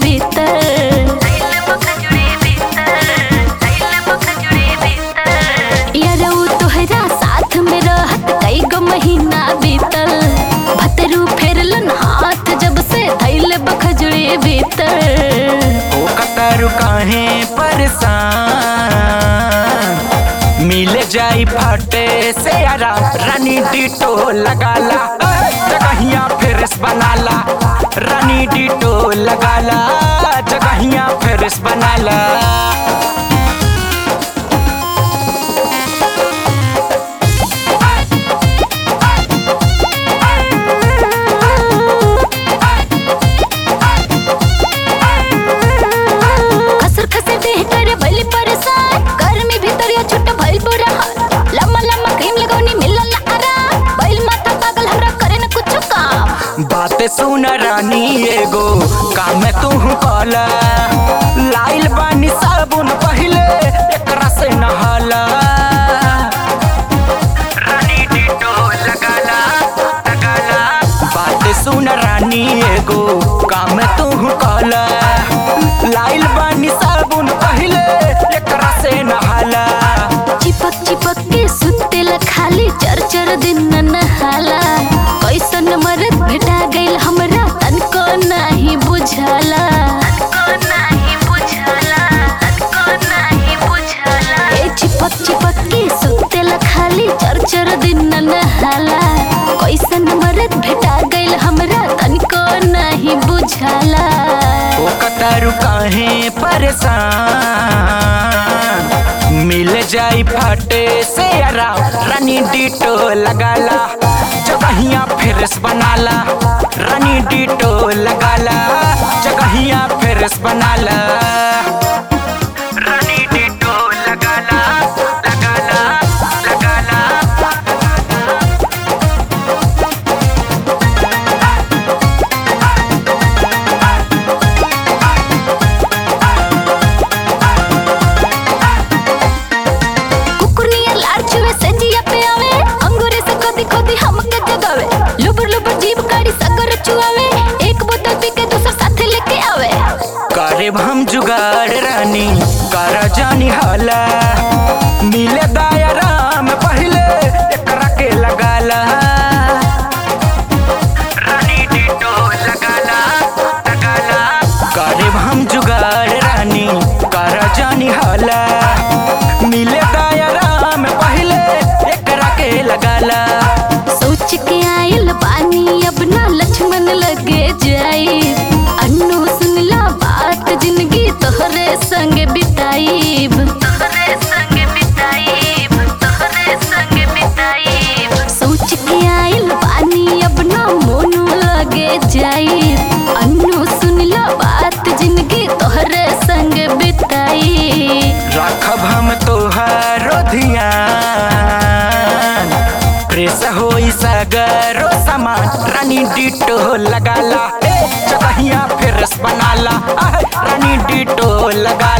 भीतर यार उ तोहरा साथ में रहत कई गो महीना बीतल भतरू फेरलन हाथ जब से धैल बखजुड़ी भीतर ओ कतारू काहे परेशान मिल जाई फाटे से यारा रानी डिटो लगाला जगहिया फेरिस बनाला रानी डिटो लगाला जगहिया फेरिस बनाला खसर खसर देह करे भइल परेशान गर्मी भीतर या छुट भइल बुरा हाल लम्मा लम्मा क्रीम लगौनी मिलल ना आराम भइल माथा पागल हमरा करे न कुछ काम बात सुन रानी एगो काम तू कला लाइल बानी साबुन पहिले एकरा से नहाला रानी डिटो लगाला लगाला बात सुन रानी एगो काम तू कला लाइल बानी साबुन पहिले एकरा से नहाला चिपक चिपक के सुतेला खाली चर चर दिन न नहाला कैसन मरद भेटा गइल हमरा तनको नाही बुझाला ए चिपक चिपक के सुतेला खाली चर चर दिन न नहाला कैसन मरद भेटा गइल हमरा तनको नाही बुझाला ओ कतारू काहे परेशान मिल जाई फाटे से आराम रानी डिटो लगाला जगहिया फेरस बनाला रानी डिटो लगाला जगहिया फेरस बनाला रानी डिटो लगाला लगाला लगाला कुकुरनिया लार छुए से जिया पे आवे अंगूरे से खोदी खोदी हमके जगावे लुबुर लुबुर जीभ काड़ी सगर चुआवे एक बोतल पी के दूसर साथे लेके आवे करे हम जुगाड़ रानी कर जानी हाला मिले दायराम पहले एकरा के लगाला रानी डिटो लगाला लगाला करे हम जुगाड़ रानी कर जानी हाला मिले दायराम पहले एकरा के लगाला सोच के आयल पानी अब ना लक्ष्मण लगे जाई अन्नू सुनला बात जिंदगी तोहरे संग बिताईब तोहरे संग बिताईब तोहरे संग बिताईब सोच के आयल पानी अब ना मोनू लगे जाई अन्नू सुनला बात जिंदगी तोहरे संग बिताई राखब हम तोहारो ध्यान प्रेस होई सगरो सामान रानी डिटो लगाला ए, जगहिया फेरस बनाला आह, रानी डिटो लगा